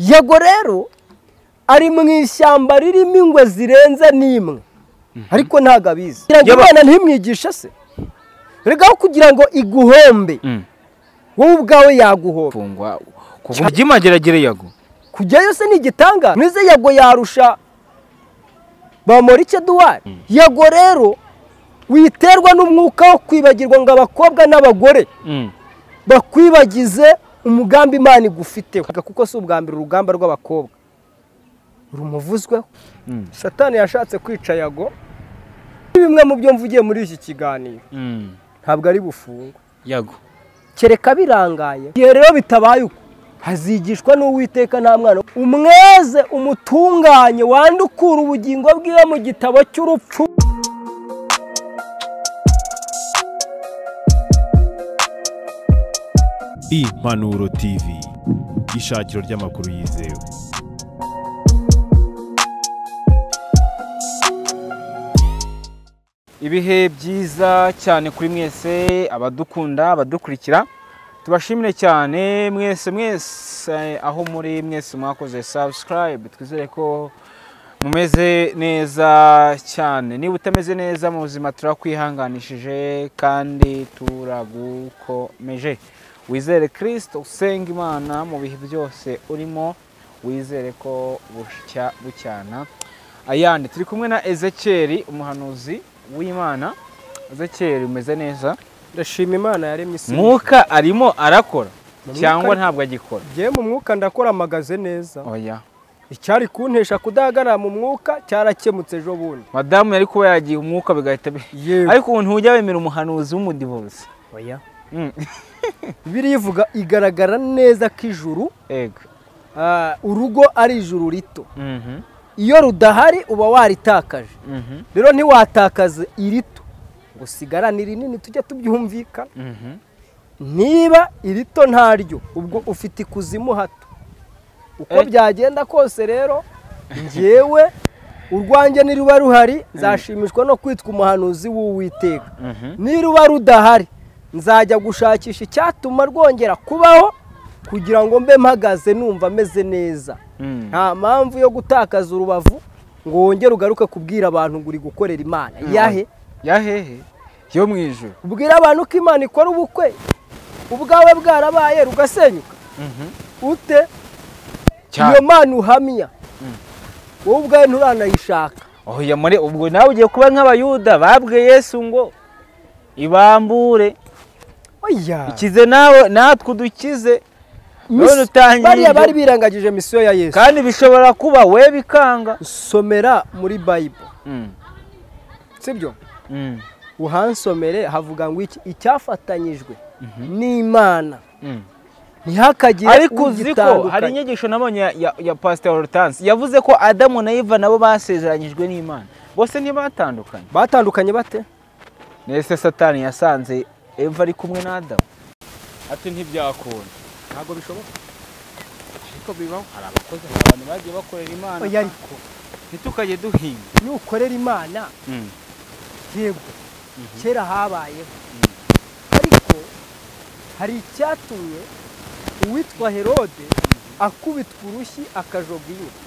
yego rero ari mu ishyamba ririmo ingwe zirenze n'imwe ariko ntabwo abizi kugira ngo Yaba- imana ntimwigishe se reka aho kugira ngo iguhombe wowe ubwawe yaguhomba mfungwa kuva imageragere yago kujyayo se ni igitanga nize yego yarusha ba morice duwari yego rero witerwa n'umwuka wo kwibagirwa ngo abakobwa n'abagore bakwibagize umugambi imana igufiteho kuko si ubwa mbere urugamba rw'abakobwa rumuvuzweho Mm. satani yashatse kwica yago ni bimwe mu byo mvugiye muri iki kiganiro ntabwo ari bufungwa yago kereka birangaye igihe rero bitabaye uko hazigishwa n'uwiteka nta mwana umweze umutunganye wande ukura ubugingo bwiwe mu gitabo cy'urupfu impanuro tv ishakiro ry'amakuru yizewe ibihe byiza cyane kuri mwese abadukunda abadukurikira tubashimire cyane mwese mwese aho muri mwese mwakoze subscribe twizere ko mumeze neza cyane niba utameze neza mu buzima turakwihanganishije kandi turagukomeje wizere kirisito usenga imana mu bihe byose urimo wizere ko bushya bucyana ayandi turi kumwe na ezekiyeli umuhanuzi w'imana ezekiyeli umeze neza ndashima imana yaremye isi mwuka arimo arakora Mwuka cyangwa ari- ntabwo agikora ngewe mu mwuka ndakoramagaze neza oya icyari kuntesha kudahagarara mu mwuka cyarakemutse ejo bundi madamu yari kuba yagiye umwuka bigahita bi- ariko ubu ntujya wemera umuhanuzi w'umudivuzi oya bibiliya ivuga igaragara neza ko ijuru ego ah, urugo ari ijuru rito Mhm, iyo rudahari uba waritakaje mhm, rero ntiwatakaze irito ngo sigarane irinini tujye tubyumvikana mhm. niba irito ntaryo ubwo ufite ikuzimu hato uko Eh. byagenda kose rero njyewe urwanjye niruba ruhari nzashimishwa no kwitwa umuhanuzi w'uwiteka Mhm. niruba rudahari nzajya gushakisha icyatuma rwongera kubaho kugira ngo mbe mpagaze numva ameze neza Mm. nta mpamvu yo gutakaza urubavu ngo wongere ugaruke kubwira abantu ngo uri gukorera imana yahe yahehe yo mu ijoro ubwira abantu ko imana ikora ubukwe ubwawe bwarabaye rugasenyuka Mhm. ute Cyane. iyo mana uhamya wowe ubwawe nturanayishaka oya muri ubwo nawe ugiye kuba nk'abayuda babwiye yesu ngo ibambure oya ikize nawe natwe udukize none Mis- utangiye bariya ibyo- bari birangagije misiyo ya yesu kandi bishobora kuba we bikanga somera muri bayibule Mm, sibyo mm, uhansomere havuga ngo iki icyafatanyijwe n'imana mm. ntihakagire ariko uzi ko ugitandukanya. hari inyigisho nabonye ya, ya, ya pasiteri Hortense yavuze ko adamu na iva nabo basezeranyijwe n'imana bose ntibatandukanye batandukanye bate nese satani yasanze eva ari kumwe na adamu ati ntibyakunda ntabwo bishoboka ariko bibaho hari abakozi hari abantu bagiye bakorera imana oya ariko ntitukajye duhinga nukorera imana yego kera habayeho ariko hari icyatumye uwitwa herode akubitwa urushyi akajoga inyuma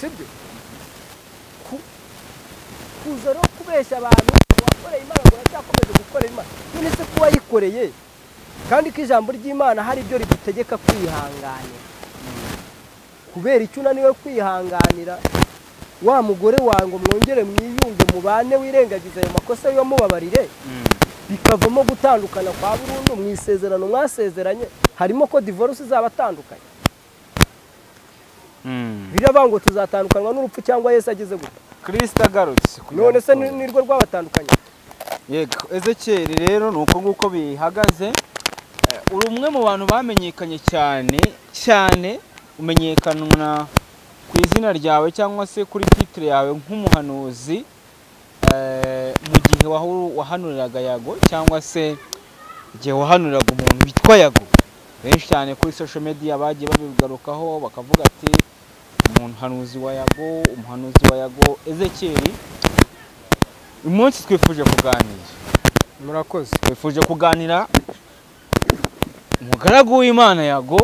sibyo Ku- kuza no kubeshya abantu uwakoreye imana ngo aracyakomeje gukorera imana none se kuba yikoreye kandi ko ijambo ry'imana hari ibyo rigutegeka kwihanganira kubera icyo unaniwe kwihanganira wa mugore wawe ngo mwongere mwiyunge mubane wirengagiza ayo makosa y'uwamubabarire bikavamo gutandukana kwa burundu mu isezerano mwasezeranye harimo ko divorce izaba atandukanye biravuga ngo tuzatandukanwa n'urupfu cyangwa yesu ageze gute kirisita agarutse kugira none se ngo ni- nirwo rwabatandukanye yego ezekiyeli rero ni uko nguko bihagaze Eh, uri umwe mu bantu bamenyekanye cyane cyane umenyekana ku izina ryawe cyangwa se kuri titire yawe nk'umuhanuzi eh, mu gihe wahora- wahanuriraga yago cyangwa se igihe wahanuriraga umuntu witwa yago benshi cyane kuri social media bagiye babigarukaho bakavuga ati umuhanuzi wa yago umuhanuzi wa yago ezekiyeli uyu munsi twifuje kuganira murakoze twifuje kuganira umugaragu w'imana yago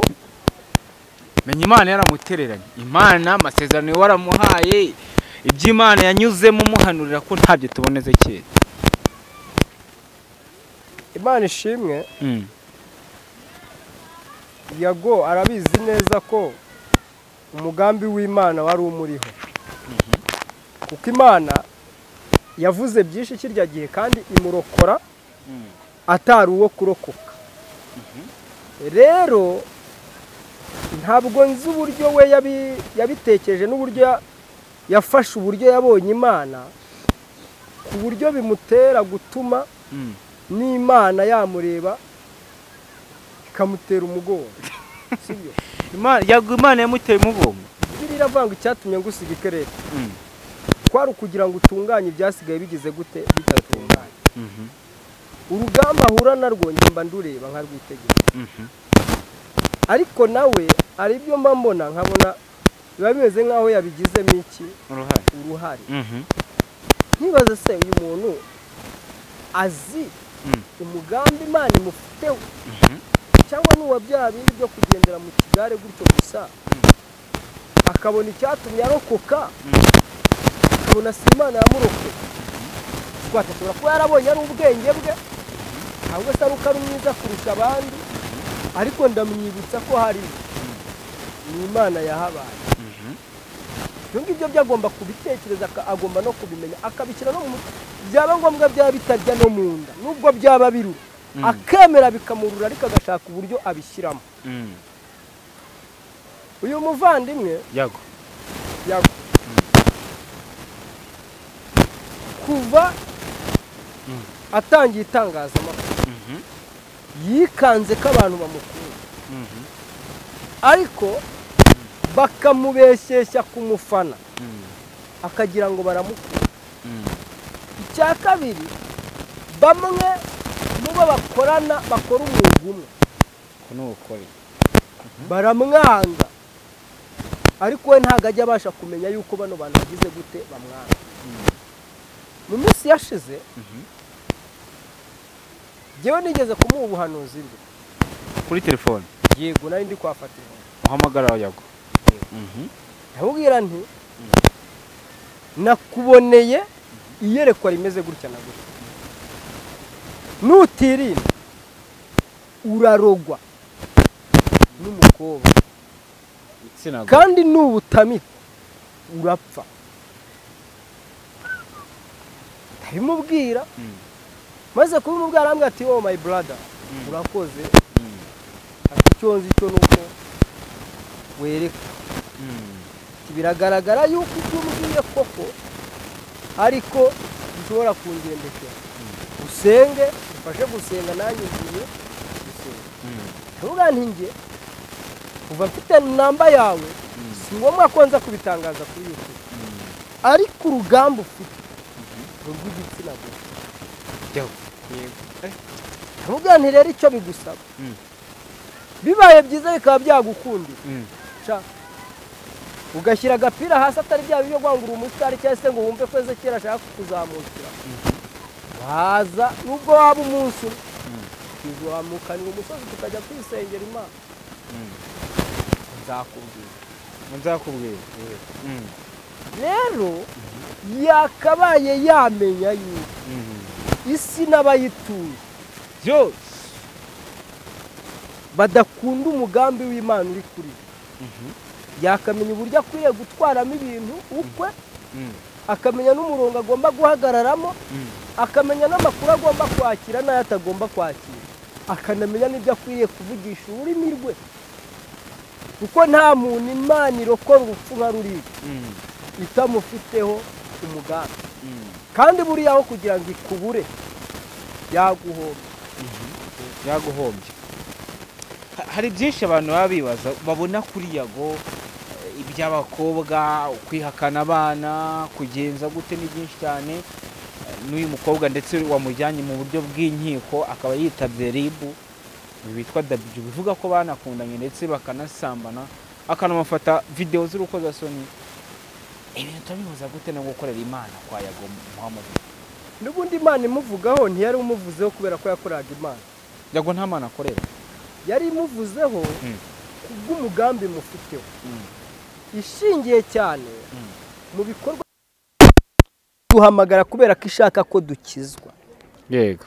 menya imana yaramutereranye imana amasezerano waramuhaye iby'imana yanyuzemo umuhanurira ko ntabyo tubona ezekiyeli imana ishimwe yago arabizi neza ko umugambi w'imana wari umuriho kuko imana yavuze byinshi kirya gihe kandi imurokora atari uwo kurokoka rero ntabwo nzi uburyo we yabi- yabitekereje n'uburyo ya- yafashe uburyo yabonye imana ku buryo bimutera gutuma n'imana yamureba ikamutera umugongo sibyo imana yamuteye umugongo bibiliya iravuga ngo icyatumye ngusiga ikerere kwari ukugira ngo utunganye ibyasigaye bigize gute bidatunganye urugamba ahura narwo njye mba ndureba nkarwitegereza ariko nawe hari ibyo mba mbona nkabona biba bimeze nk'aho yabigizemo iki uruhare uruhare nkibaza se uyu muntu azi Mm. umugambi imana imufiteho cyangwa n'uwa bya bindi byo kugendera mu kigare gutyo gusa akabona icyatumye arokoka akabona si imana yamurokoye twatashobora kuba yarabonye ari ubwenge bwe ahubwo se ari uko ari mwiza kurusha abandi ariko ndamwibutsa ko hari ni imana yahabaye ibyo ngibyo byo agomba kubitekereza aka- agomba no kubimenya akabishyira no mu mutwe byaba ngombwa byaba bitarya no mu nda nubwo byaba birura akemera bikamurura ariko agashaka uburyo abishyiramo uyu muvandimwe yago yago kuva atangiye itangazamakuru yikanze ko abantu bamukunda ariko bakamubeshyeshya kumufana akagira ngo baramukunda icya kabiri bamwe mu bo bakorana bakora umwuga umwe ko ni ubukore baramwanga ariko we ntabwo ajya abasha kumenya yuko bano bantu bagize gute bamwanga mu minsi yashize ngewe nigeze kumuha ubuhanuzi bwe kuri telefone yego nari ndi kuhafatira uhamagara yago ndamubwira nti nakuboneye iyerekwa rimeze gutya na gutya nutirinda urarogwa n'umukobwa igitsina gore kandi nubutamika urapfa ndabimubwira maze kubimubwira arambwira ati oh my brother urakoze ati icyo nzi cyo nuko wereka Ati, biragaragara yuko ibyo umbwiye koko ariko bishobora kungendekera usenge ufashe gusenga nanjye ngiye gusenga ndavuga nti njye kuva mfite namba yawe si ngombwa ko nza kubitangaza kuri youtube ariko urugamba ufite ni urw'igitsina gore Yago. ndavuga nti rero icyo bigusaba Mm. bibaye byiza bikaba byagukundira Mm. ca ugashyira agapira hasi atari bya bibyo kwangura umusitari cyangwa se ngo wumve ko ezekera ashaka kuzamukira waza nubwo waba umunsi umwe tuzamukanira umusozi tukajya kwisengera imana nzakubwira nzakubwira rero yakabaye yamenya yuko isi n'abayituye byose badakunda umugambi w'imana uri kuri we yakamenya uburyo akwiye gutwaramo ibintu ukwe akamenya n'umurongo agomba guhagararamo akamenya n'amakuru agomba kwakira n'ayo atagomba kwakira akanamenya n'ibyo akwiriye kuvugisha ururimi rwe kuko nta muntu imana irokora urupfu nka ruriya itamufiteho umugambi kandi buriya aho kugira ngo ikubure yaguhomba yaguhombye Ha- hari byinshi abantu baba bibaza babona kuri yago eh, iby'abakobwa kwihakana abana kugenza gute ni byinshi cyane Eh, n'uyu mukobwa ndetse wamujyanye mu buryo bw'inkiko akaba yitabye ribu uyu witwa dabiju bivuga ko banakundanye ndetse bakanasambana akanamufata videwo z'urukozasoni ibintu turabihuza gute no gukorera imana kwa yago muhammad n'ubundi imana imuvugaho ntiyari umuvuzeho kubera ko yakoraga imana yago nta mana akorera yari imuvuzeho Mm. kubw'umugambi mufiteho Mm. ishingiye cyane mu bikorwa duhamagara kubera ko ishaka ko dukizwa yego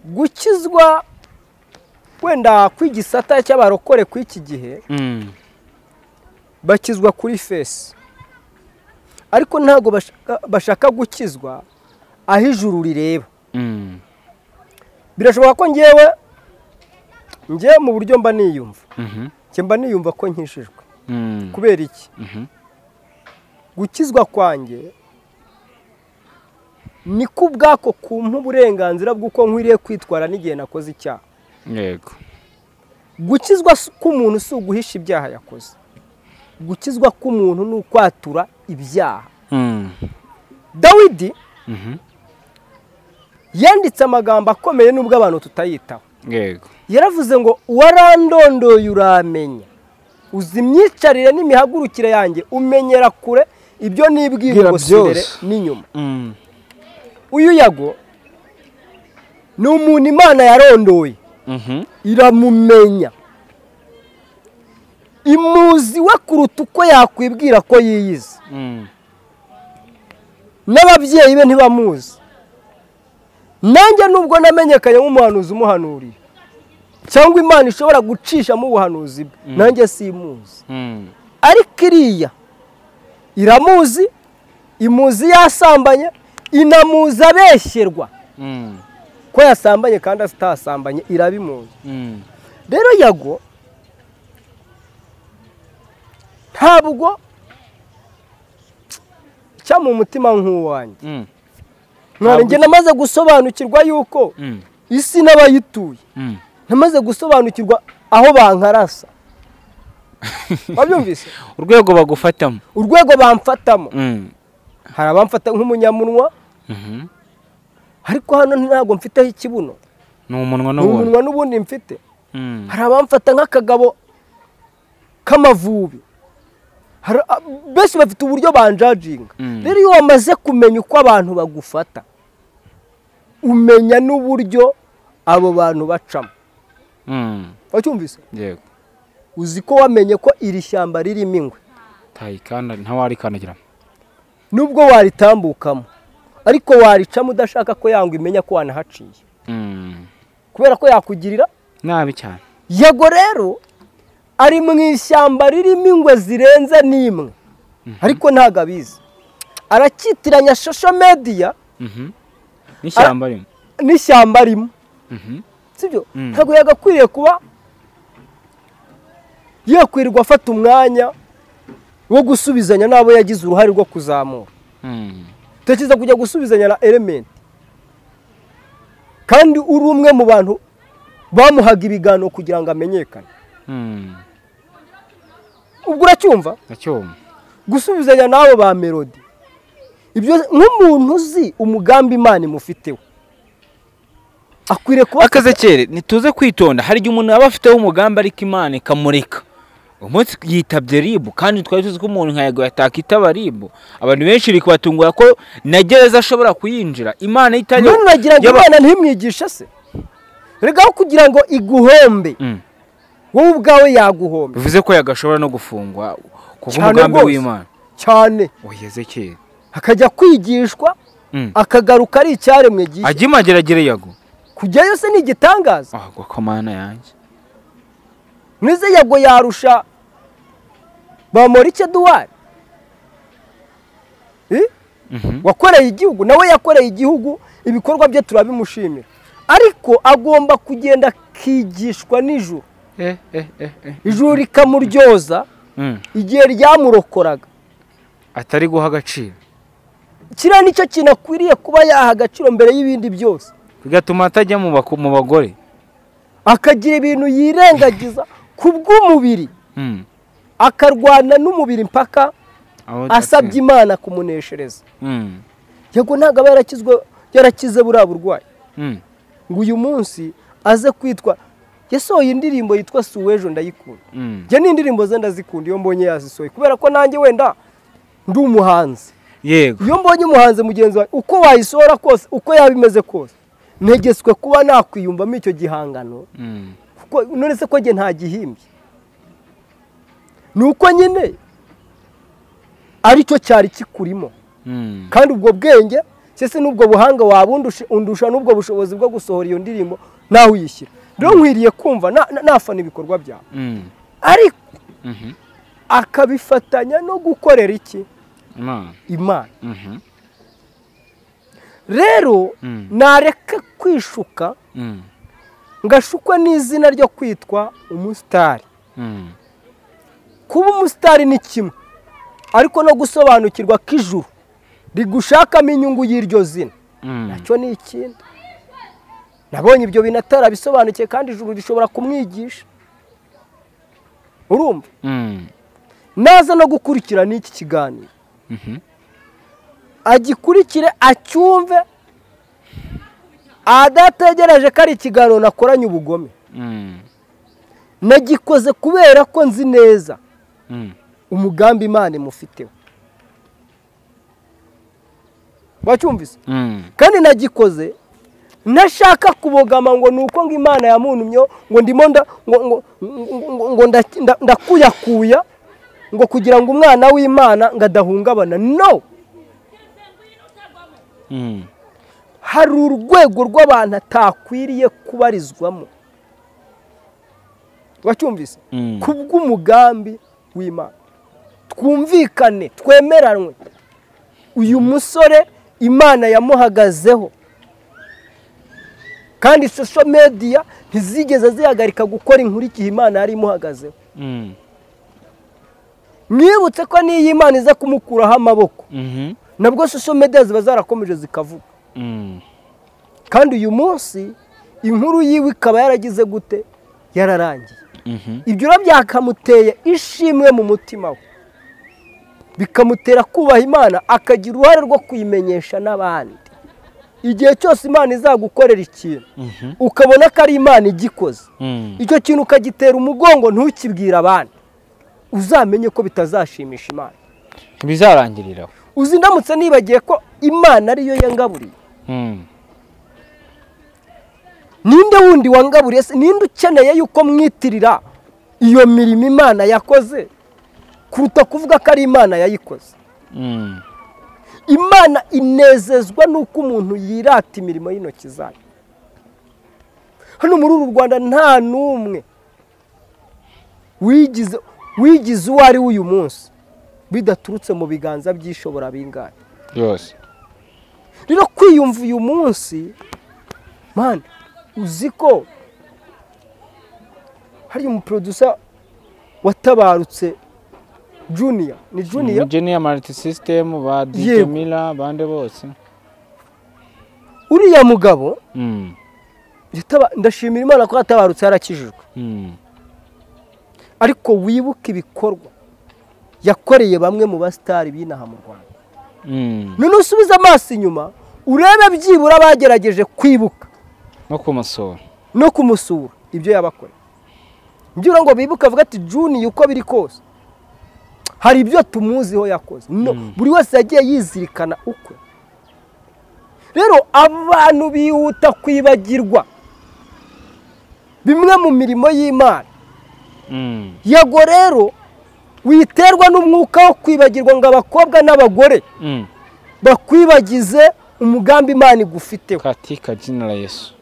gukizwa wenda kw'igisata cy'abarokore kw'iki gihe Mm. bakizwa kuri fesi ariko ntabwo bashaka- bashaka gukizwa aho ijuru rireba Mm. birashoboka ko ngewe ngewe mu buryo mba niyumva Mhm. njye mba niyumva ko nkishijwe Mm. kubera iki Mhm. gukizwa kwanjye ni ko ubwako kumpa uburenganzira bw'uko nkwiriye kwitwara n'igihe nakoze icyaha yego gukizwa si- k'umuntu si uguhisha ibyaha yakoze gukizwa k'umuntu ni ukwatura ibyaha Mm. dawidi Mhm. yanditse amagambo akomeye nubwo abantu tutayitaho yego yaravuze ngo warandondoye uramenya uzi imyicarire n'imihagurukire yanjye umenyera kure ibyo nibwira Bwira ubwo imbere byose. n'inyuma Mm. uyu yago ni umuntu imana yarondoye Mhm. iramumenya imuzi we kuruta uko yakwibwira ko yiyizi Mm. n'ababyeyi be ntibamuzi nanjye nubwo namenyekanye nk'umuhanuzi umuhanuriye cyangwa imana ishobora gucishamo ubuhanuzi bwe nanjye simuzi Mm. ariko iriya iramuzi imuzi yasambanye inamuzi abeshyerwa Mm. ko yasambanye kandi atasambanye irabimuzi Mm. rero yago ntabwo cya mu mutima nk'uwanjye Mm. none Ntabwo- njye namaze gusobanukirwa yuko Mm. isi n'abayituye Mm. namaze gusobanukirwa aho bankarasa wabyumvise urwego bagufatamo urwego bamfatamo Mm. hari abamfata nk'umunyamunwa Mhm. ariko hano ntabwo mfiteho ikibuno ni umunwa ni n'ubuntu umunwa n'ubundi mfite Mm. hari abamfata nk'akagabo k'amavubi Hari- a- benshi bafite uburyo banjajinga Mm. rero iyo wamaze kumenya uko abantu bagufata umenya n'uburyo abo bantu bacamo Mm. wacyumvise yego uzi ko wamenye ko iri shyamba ririmo ingwe tayikanda ntawarikandagiramo nubwo waritambukamo ariko waricamo udashaka ko yangwa imenya ko wanahaciye Mm. kubera ko yakugirira nabi cyane yago rero ari mu ishyamba ririmo ingwe zirenze n'imwe ariko ntabwo abizi aracyitiranya shosho mediya Mhm. n'ishyamba rimwe n'ishyamba arimo Mhm. sibyo Mm. ntabwo yagakwiriye kuba yakwirirwa afata umwanya wo gusubizanya n'abo yagize uruhare rwo kuzamura Mm. tekereza kujya gusubizanya na elementi kandi uri umwe mu bantu bamuhaga ibiganiro kugira ngo amenyekane Mm. ubwo uracyumva ndacyumva gusubizanya n'abo ba melodi ibyo nk'umuntu uzi umugambi imana imufiteho akwiriye kuba akaze kere ntituze kwitonda hari igihe umuntu aba afiteho umugambi ariko imana ikamurika umunsi yitabye ribu kandi twari tuzi ko umuntu nka yago yatakitaba ribu abantu benshi biri kubatungura ko na gereza ashobora kuyinjira imana itajya none uragira ngo yaba- imana ntimwigishe se rega aho kugira ngo iguhombe Mm. wowe ubwawe yaguhombe bivuze ko yagashobora no gufungwa kuko Cyane umugambi rwose. w'imana cyane uheze kere akajya kwigishwa Mm. akagaruka ari icyaremwe gihe ajya imageragere yago kujyayo se ni igitangaza ahagwa ko mana yanjye nize yago yarusha bamorike duwari Eh? Mhm. wakoreye igihugu nawe yakoreye igihugu ibikorwa bye turabimushimira ariko agomba kugenda akigishwa n'ijuru Eh, eh, eh, eh. ijuru rikamuryoza Mm. igihe ryamurokoraga atari guha agaciro kiriya nicyo kintu akwiriye kuba yaha agaciro mbere y'ibindi byose bigatuma atajya mu bako- mu bagore akagira ibintu yirengagiza ku bw'umubiri Mm. akarwana n'umubiri mpaka Aho- asabye imana kumuneshereza Mm. yego ntabwo aba yarakizwe yarakize buriya burwayi Mm. ngo uyu munsi aze kwitwa yasohoye indirimbo yitwa si uw'ejo ndayikunda Mm. njye n'indirimbo ze ndazikunda iyo mbonye yazisohoye kubera ko nanjye wenda ndi umuhanzi yego iyo mbonye umuhanzi mugenzi wawe uko wayisohora kose uko yaba imeze kose ntegeswe kuba nakwiyumvamo icyo gihangano Mm. kuko none se ko njye ntagihimbye ni uko nyine aricyo cyari kikurimo Mm. kandi ubwo bwenge sese n'ubwo buhanga waba undusha- undusha n'ubwo bushobozi bwo gusohora iyo ndirimbo nawe uyishyira rero nkwiriye kumva na- na- nafana ibikorwa byawe Mm. ariko Mhm. akabifatanya no gukorera iki Imana. imana Mhm. rero Mm. nareka kwishuka Mm. ngashukwa n'izina ryo kwitwa umusitari Mm. kuba umusitari ni kimwe ariko no gusobanukirwa ko ijuru rigushakamo inyungu y'iryo zina Mm. nacyo ni ikindi nabonye ibyo bintu atarabisobanukiye kandi ijuru rishobora kumwigisha urumva Mm. naza no gukurikira n'iki kiganiro Mhm. agikurikire acyumve adategereje ko ari ikiganiro nakoranye ubugome Mm. nagikoze kubera ko nzi neza Mm. umugambi imana imufiteho wacyumvise Mm. kandi nagikoze ntashaka kubogama ngo ni uko ngo imana yamuntumyeho ngo ndimo nda- ngo- ngo- ngo- ngo- ngo nda- nda- ndakuyakuya ngo kugira ngo umwana w'imana ngo adahungabana no Mm. hari urwego rw'abantu atakwiriye kubarizwamo wacyumvise Mm. ku bw'umugambi w'imana twumvikane twemeranwe uyu musore imana yamuhagazeho kandi sosho mediya ntizigeze zihagarika gukora inkuru igihe imana yari imuhagazeho Mm. mwibutse ko n'iyo imana iza kumukuraho amaboko Mhm. nabwo sosho mediya ziba zarakomeje zikavuga Mm. kandi uyu munsi inkuru yiwe ikaba yaragize gute yararangiye Mhm. ibyo rero byakamuteye ishimwe mu mutima we bikamutera kubaha imana akagira uruhare rwo kuyimenyesha n'abandi igihe cyose imana izagukorera ikintu Mhm. ukabona ko ari imana igikoze Mm. icyo kintu ukagitera umugongo ntukibwire abandi uzamenye ko bitazashimisha imana Bizarangirira aho. uzi ndamutse nibagiye ko imana ariyo yangaburiye Mm. ninde wundi wangaburiye se ninde ukeneye yuko mwitirira iyo mirimo imana yakoze kuruta kuvuga ko ari imana yayikoze Mm. imana inezezwa n'uko umuntu yirata imirimo y'intoki zayo hano muri uru rwanda nta n'umwe wigize wigize uwo ari we uyu munsi bidaturutse mu biganza by'ishobora bingana Yose. rero kwiyumva uyu munsi mani uzi ko hari umuprodusa watabarutse juniya ni juniya Junior Multi System ba DJ Yego. Miller bande bose. uriya mugabo Mm. yataba- ndashimira imana ko yatabarutse yarakijijwe Mm. ariko wibuke ibikorwa yakoreye bamwe mu basitari b'inaha mu rwanda Mm. none usubize amaso inyuma urebe byibura bagerageje kwibuka No kumusura. no kumusura ibyo yabakoreye ngira ngo bibuke avuga ati juniya uko biri kose hari ibyo tumuziho yakoze no buri wese yagiye yizirikana ukwe rero abantu bihuta kwibagirwa bimwe mu mirimo y'imana Mm. yego rero witerwa n'umwuka wo kwibagirwa ngo abakobwa n'abagore Mm. bakwibagize umugambi imana igufiteho katika jina la Yesu.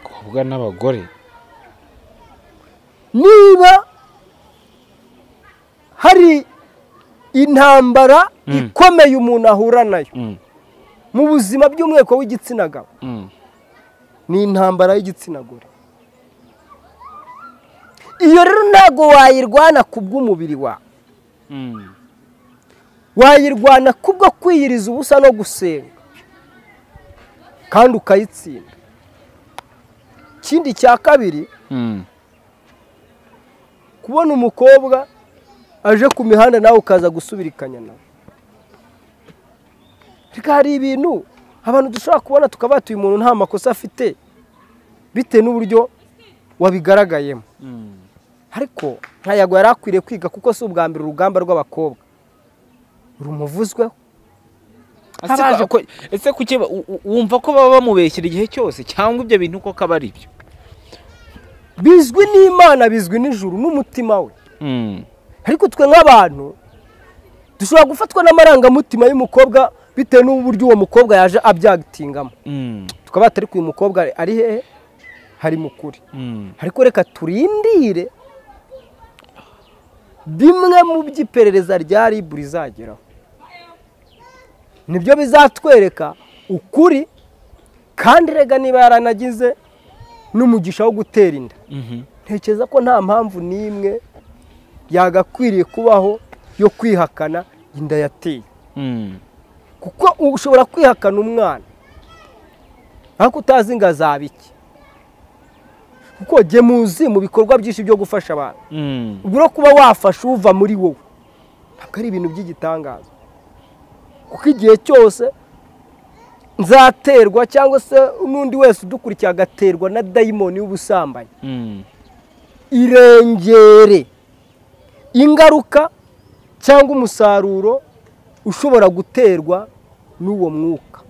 Kubwa n'abagore. niba hari intambara Mm. ikomeye umuntu ahura nayo Mm. mu buzima by'umweko w'igitsina gabo Mm. ni intambara y'igitsina gore iyo rero ntabwo wayirwana ku bw'umubiri wawe Mm. wayirwana kubwo kwiyiriza ubusa no gusenga kandi ukayitsinda ikindi cya kabiri Mm. kubona umukobwa aje ku mihanda nawe ukaza gusubirikanya nawe ariko hari ibintu abantu dushobora kubona tukaba uyu umuntu nta makosa afite bitewe n'uburyo wabigaragayemo Mm. ariko ntayago yari akwiriye kwiga kuko si ubwa mbere urugamba rw'abakobwa rumuvuzweho Ese Abaje ko- ko- ese kuki ba- u- u- wumva ko baba bamubeshyera igihe cyose cyangwa ibyo bintu koko aba ari byo bizwi n'imana bizwi n'ijuru n'umutima we ariko twe nk'abantu dushobora gufatwa n'amarangamutima y'umukobwa bitewe n'uburyo uwo mukobwa yaje abyagitingamo tukaba atari uyu mukobwa ari hehe hari mukuri ariko reka turindire bimwe mu by'iperereza rya rib rizageraho nibyo bizatwereka ukuri kandi rega niba yaranagize n'umugisha wo gutera inda ntekereza ko nta mpamvu n'imwe yagakwiriye kubaho yo kwihakana inda yateye kuko ushobora kwihakana umwana ariko utazi ngo azaba iki kuko jye muzi mu bikorwa byinshi byo gufasha abantu ubwo no kuba wafasha uva muri wowe ntabwo ari ibintu by'igitangaza kuko igihe cyose nzaterwa cyangwa se n'undi wese udukurikiye agaterwa na dayimoni y'ubusambanyi irengere ingaruka cyangwa umusaruro ushobora guterwa n'uwo mwuka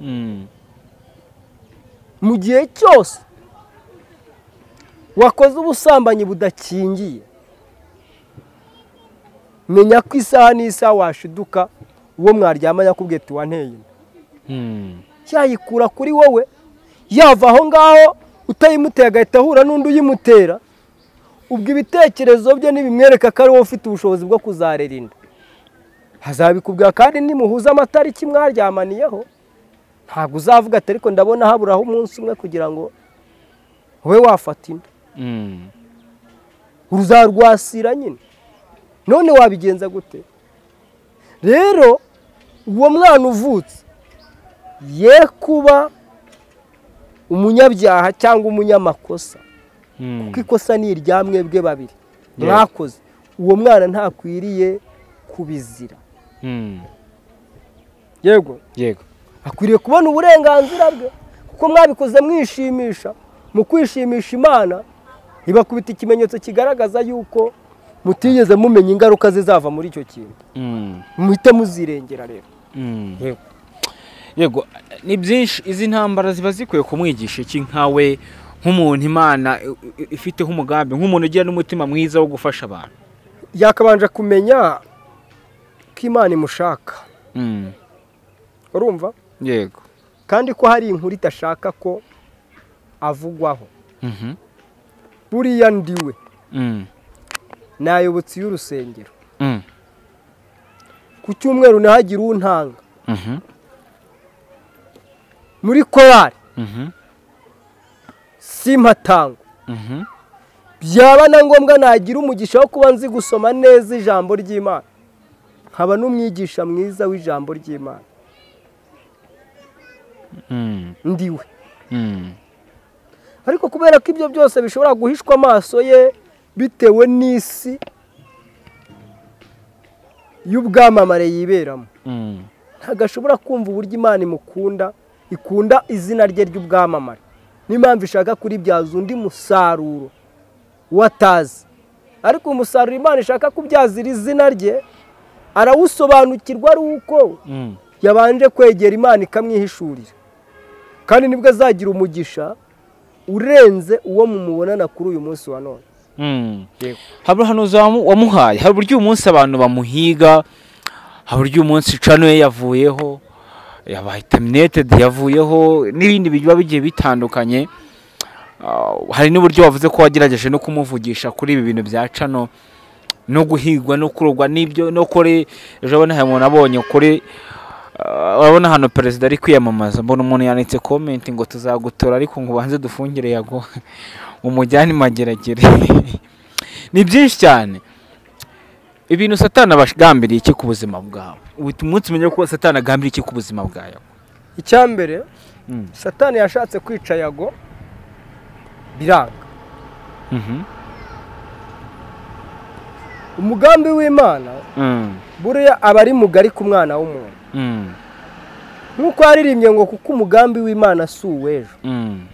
mu gihe cyose wakoze ubusambanyi budakingiye menya ko isaha n'isaha washiduka uwo mwaryamanye akubwiye ati wanteye inda yayikura kuri wowe yava aho ngaho utayimuteye agahita ahura n'undi uyimutera ubwo ibitekerezo bye ntibimwereka ko ari wowe ufite ubushobozi bwo kuzarera inda hazabikubwira kandi nimuhuza amatariki mwaryamaniyeho ntabwo uzavuga ati ariko ndabona haburaho umunsi umwe kugira ngo ube wafata inda uruzarwasira nyine none wabigenza gute rero uwo mwana uvutse ye kuba umunyabyaha cyangwa umunyamakosa kuko ikosa ni irya mwebwe babiri mwakoze uwo mwana ntakwiriye kubizira yego yego akwiriye kubona uburenganzira bwe kuko mwabikoze mwishimisha mu kwishimisha imana ibakubita ikimenyetso kigaragaza yuko mutigeze mumenya ingaruka zizava muri icyo kintu muhite muzirengera rero yego yego ni byinshi izi ntambara ziba zikwiye kumwigisha iki nkawe nk'umuntu imana i- i- ifiteho umugambi nk'umuntu ugira n'umutima mwiza wo gufasha abantu yakabanje kumenya ko imana imushaka urumva yego kandi ko hari inkuru idashaka ko avugwaho Mhm. buriya ndiwe Mm. ni ayobotsi y'urusengero Mm. ku cyumweru ntihagire untanga Mhm. muri korari Mhm. simpatangwa Mhm. byaba na ngombwa nagira umugisha wo kuba nzi gusoma neza ijambo ry'imana nkaba n'umwigisha mwiza w'ijambo ry'imana Mm. ndiwe Mm. ariko kubera ko ibyo byose bishobora guhishwa amaso ye bitewe n'isi y'ubwamamare yiberamo Mm. ntabwo ashobora kumva uburyo imana imukunda ikunda izina rye ry'ubwamamare niyo mpamvu ishaka kuribyaza undi musaruro watazi ariko umusaruro imana ishaka kubyaza iri zina rye arawusobanukirwa ari uko Mm. yabanje kwegera imana ikamwihishurira kandi nibwo azagira umugisha urenze uwo mumubonana kuri uyu munsi wa none Mm. hari ubuhanuzi wamu- wamuhaye hari uburyo uyu munsi abantu bamuhiga hari uburyo uyu munsi canoye yavuyeho yabaye taminetedi yavuyeho n'ibindi biba bigiye bitandukanye Ah, hari n'uburyo wavuze ko wagerageje no kumuvugisha kuri ibi bintu bya cano no guhigwa no kurogwa n'ibyo no kuri ejo bundi hari umuntu abonye kuri ah, urabona hano perezida ari kwiyamamaza mbona umuntu yanditse komenti ngo tuzagutora ariko ngo ubanze dufungire yago umujyane mageragere ni byinshi cyane ibintu satana abagambiriye iki ku buzima bwawe uhita umunsi umenya ko satana agambiriye iki ku buzima bwawe icyambere Mm. satani yashatse kwica yago biranga Mhm. umugambi w'imana Mm. buriya aba ari mugari ku mwana w'umuntu Mm. nk'uko yaririmbye ngo kuko umugambi w'imana si uw'ejo Mm.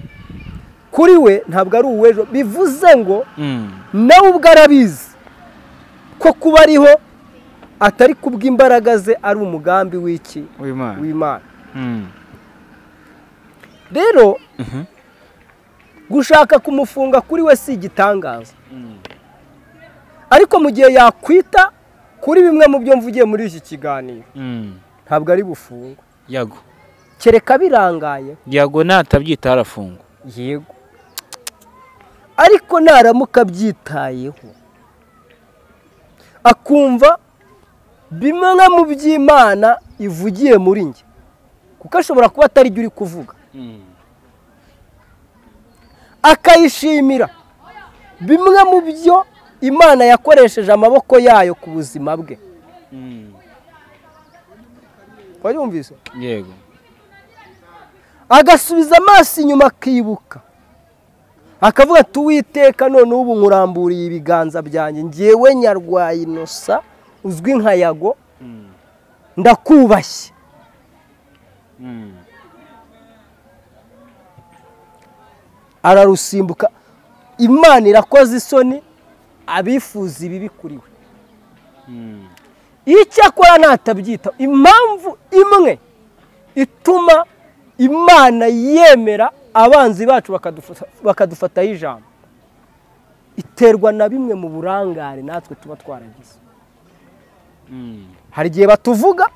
kuri we ntabwo ari uw'ejo bivuze ngo Mm. nawe ubwo arabizi ko kuba ariho atari kubw'imbaraga ze ari umugambi w'iki W'Imana. w'imana Mm. rero Mhm. gushaka kumufunga kuri we si igitangaza ariko mu gihe yakwita kuri bimwe mu byo mvugiye muri iki kiganiro Mm. ntabwo ari bufungwe yago kereka birangaye yago natabyita arafungwa yego ariko naramuka abyitayeho akumva bimwe mu by'imana ivugiye muri njye kuko ashobora kuba atari byo uri kuvuga akayishimira bimwe mu byo imana yakoresheje amaboko yayo ku buzima bwe wayumvise yego agasubiza amaso inyuma akibuka akavuga ati uwiteka none ubu nkuramburiye ibiganza byanjye ngewe nyarwaye inosa uzwi nka yago ndakubashye ararusimbuka imana irakoze isoni abifuza ibibi kuri we icyakora natabyita impamvu imwe ituma imana yemera abanzi bacu bakadufa- bakadufataho ijambo iterwa na bimwe mu burangare natwe tuba twaragize hari igihe batuvuga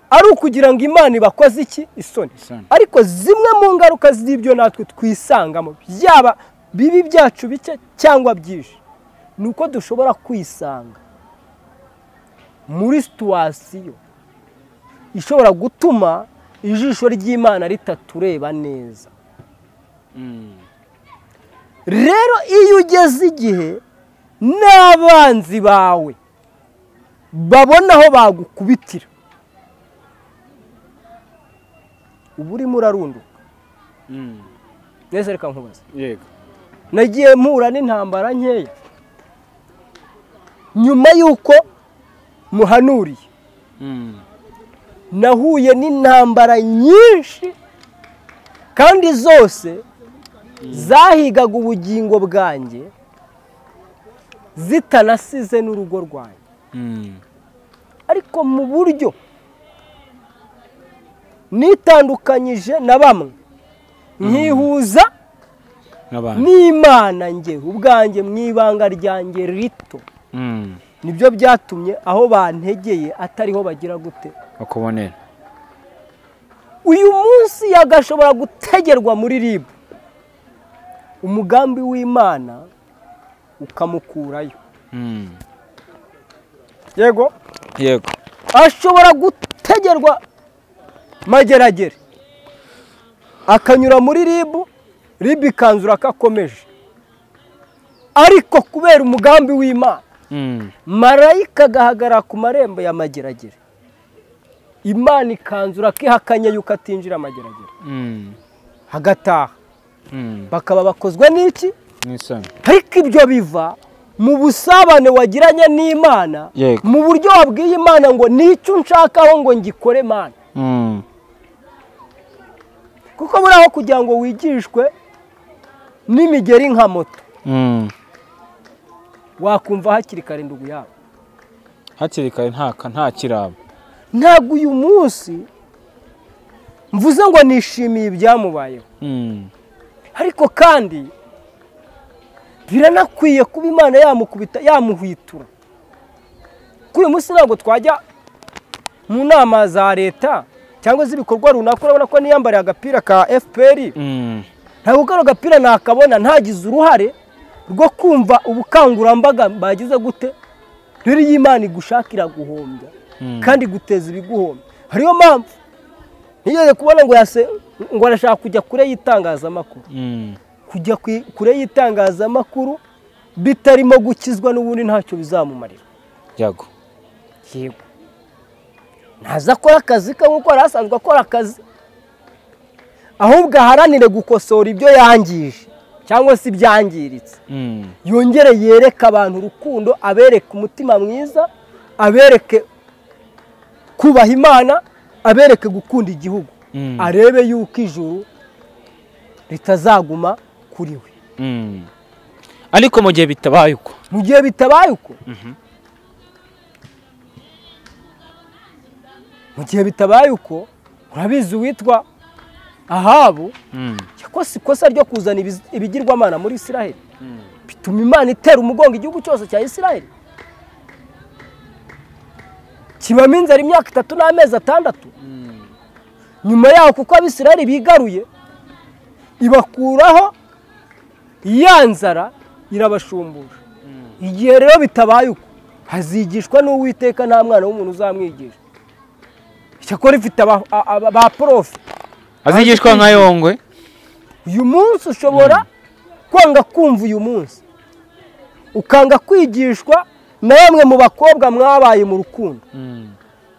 ari ukugira ngo imana ibakoze iki isoni Isoni. ariko zimwe mu ngaruka z'ibyo natwe twisangamo byaba bibi byacu bike cyangwa byinshi ni uko dushobora kwisanga muri situwasiyo ishobora gutuma ijisho ry'imana ritatureba neza rero iyo ugeze igihe n'abanzi bawe babona aho bagukubitira uba urimo urarunduka neza reka nkubaze yego nagiye mpura n'intambara nkeya nyuma y'uko muhanuriye nahuye n'intambara nyinshi kandi zose zahigaga ubugingo bwanjye zitanasize n'urugo rwanjye ariko mu buryo nitandukanyije na bamwe nkihuza nk'abantu n'imana njye ubwanjye mu ibanga ryanjye rito Mm. nibyo byatumye aho bantegeye atariho bagira gute bakubonera uyu munsi yagashobora gutegerwa muri rib umugambi w'imana ukamukurayo Mm. yego yego ashobora gutegerwa mageragere akanyura muri rib rib ikanzura ko akomeje ariko kubera umugambi w'imana Mm. marayika agahagarara ku marembo ya mageragere imana ikanzura ko ihakanye yuko atinjira amageragere Mm. hagataha Mm. bakaba bakozwe n'iki n'isoni ariko ibyo biva mu busabane wagiranye n'imana Yego. mu buryo wabwiye imana ngo nicyo unshakaho ngo ngikore mana Mm. kuko muri aho kugira ngo wigishwe n'imigeri nka moto Mm. wakumva hakiri kare ndugu yawe hakiri kare ntaka nta kirabo ntabwo uyu munsi mvuze ngo nishimiye ibyamubayeho Mm. ariko kandi biranakwiye kuba imana yamukubita yamuhwitura kuri uyu munsi ntabwo twajya mu nama za leta cyangwa z'ibikorwa runaka urabona ko niyambariye agapira ka fpr Mm. ntabwo kano gapira nakabona ntagize uruhare rwo kumva ubukangurambaga bagize gute rero iyo imana igushakira guhombya kandi guteza ibiguhombya hariyo mpamvu ntiyere kubona ngo yase ngo arashaka kujya kure y'itangazamakuru Mm. kujya ku- kure y'itangazamakuru bitarimo gukizwa n'ubundi ntacyo bizamumarira yago yego ntaza akora akazi ke nk'uko yari asanzwe akora akazi ahubwo aharanire gukosora ibyo yangije cyangwa se ibyangiritse Mm. yongere yereke abantu urukundo abereke umutima mwiza abereke kubaha imana abereke gukunda igihugu Mm. arebe yuko ijuru ritazaguma kuri we Mm. ariko mu gihe bitabaye uko mu gihe bitabaye uko mu gihe bitabaye uko urabizi uwitwa ahabu Mm. yakoze ikosa ryo kuzana ibiz- ibigirwamana muri israheli bituma imana itera umugongo igihugu cyose cya isirayeli kibamo inzara imyaka itatu n'amezi atandatu nyuma yaho kuko abisirayeli bigaruye ibakuraho ya nzara irabashumbusha igihe rero bitabaye uko hazigishwa n'uwiteka nta mwana w'umuntu uzamwigisha icyakora ifite aba- a- aba- ba porofe azigishwa nka yongwe uyu munsi ushobora kwanga kumva uyu munsi ukanga kwigishwa na bamwe mu bakobwa mwabaye mu rukundo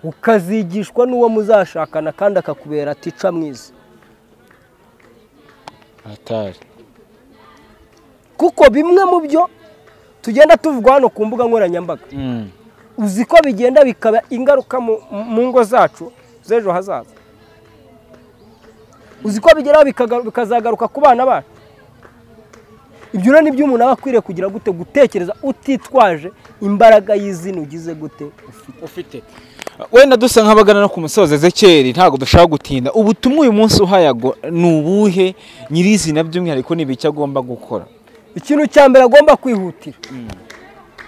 ukazigishwa n'uwo muzashakana kandi akakubera atica mwiza atari kuko bimwe mu byo tugenda tuvuga hano ku mbuga nkoranyambaga uzi ko bigenda bikaba ingaruka mu mu ngo zacu z'ejo hazaza uzi ko bigeraho bikaga- bikazagaruka ku bana bacu ibyo rero ni byo umuntu aba akwiriye kugira gute gutekereza utitwaje imbaraga y'izina ugize gute ufite ufite wenda dusa nk'abagana no ku musozi ezekeri ntabwo dushaka gutinda ubutumwa uyu munsi uhayago ni ubuhe nyirizina by'umwihariko ni ibiki agomba gukora ikintu cya mbere agomba kwihutira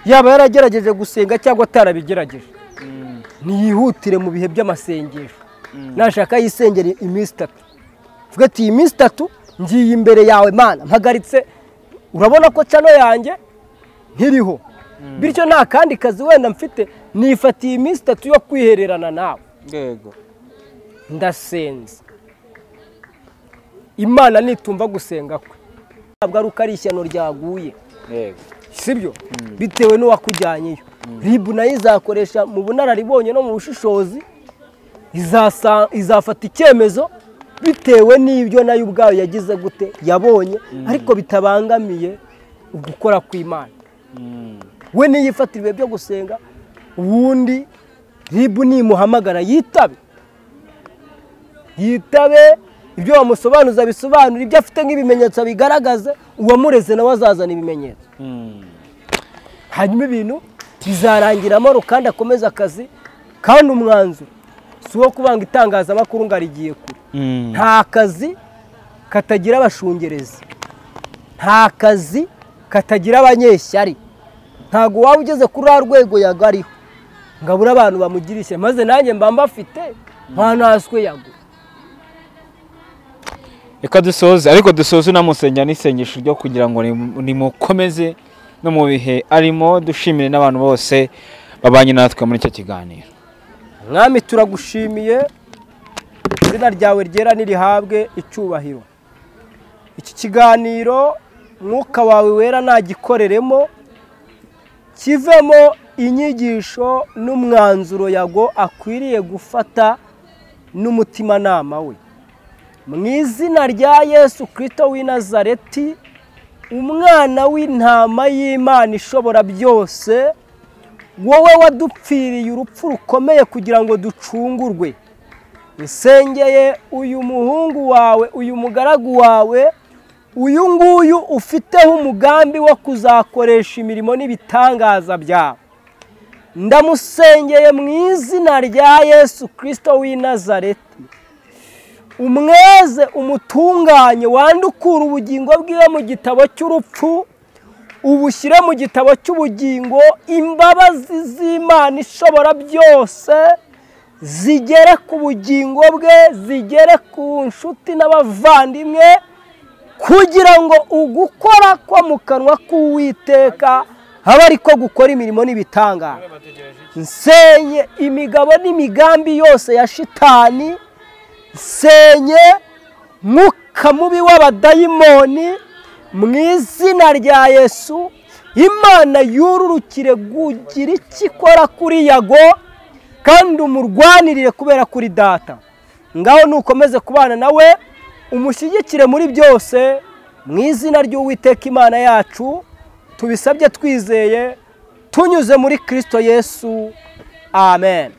yaba yaragerageje gusenga cyangwa atarabigerageje ntiyihutire mu bihe by'amasengesho nashaka yisengere iminsi itatu tuvuge ati iyi minsi itatu ngiye imbere yawe mana mpagaritse urabona ko cano yanjye ntiriho bityo nta kandi kazi wenda mfite nifatiye iminsi itatu yo kwihererana nawe yego ndasenze imana nitumva gusenga kwe ntabwo ari uko ari ishyano ryaguye yego sibyo bitewe n'uwakujyanyeyo ribu nayo izakoresha mu bunararibonye no mu bushishozi izasa- izafata icyemezo bitewe n'ibyo nayo ubwayo yagize gute yabonye ariko bitabangamiye ugukora kw'imana we niyifatira ibihe byo gusenga uwundi ribu nimuhamagara yitabe yitabe ibyo wamusobanuza bisobanura ibyo afite nk'ibimenyetso bigaragaze uwamureze nawe azazana ibimenyetso hanyuma ibintu bizarangira amahoro kandi akomeze akazi kandi umwanzuro si uwo kubanga itangazamakuru ngo arigiye kure nta kazi katagira abashungerezi nta kazi katagira abanyeshyari ntabwo waba ugeze kuri ruriya rwego yagariho ngo abure abantu bamugira ishyari maze nanjye mba mbafite nta naswe yago reka dusoze ariko dusoze unamusengera n'isengesho ryo kugira ngo rimu- rimukomeze no mu bihe arimo dushimire n'abantu bose babanye natwe muri icyo kiganiro mwami turagushimiye izina ryawe ryera nirihabwe icyubahiro iki kiganiro mwuka wawe wera nagikoreremo kivemo inyigisho n'umwanzuro yago akwiriye gufata n'umutimanama we mu izina rya yesu kirisito w'i nazareti umwana w'intama y'imana ishobora byose wowe wadupfiriye urupfu rukomeye kugira ngo ducungurwe isengeye uyu muhungu wawe uyu mugaragu wawe uyu nguyu ufiteho umugambi wo kuzakoresha imirimo n'ibitangaza byawe ndamusengeye mu izina rya yesu kirisito w'i nazareti umweze umutunganye wandukura ubugingo bwiwe mu gitabo cy'urupfu ubushyire mu gitabo cy'ubugingo imbabazi z'imana ishobora byose zigere ku bugingo bwe zigere ku nshuti n'abavandimwe kugira ngo ugukora ko mu kanwa k'uwiteka habe ariko gukora imirimo n'ibitangara nsenye imigabo n'imigambi yose ya shitani nsenye mwuka mubi w'abadayimoni mu izina rya yesu imana yururukire gugira icyo ikora kuri yago kandi umurwanirire kubera kuri data ngaho nukomeze kubana nawe umushyigikire muri byose mu izina ry'uwiteka imana yacu tubisabye twizeye tunyuze muri kirisito yesu amen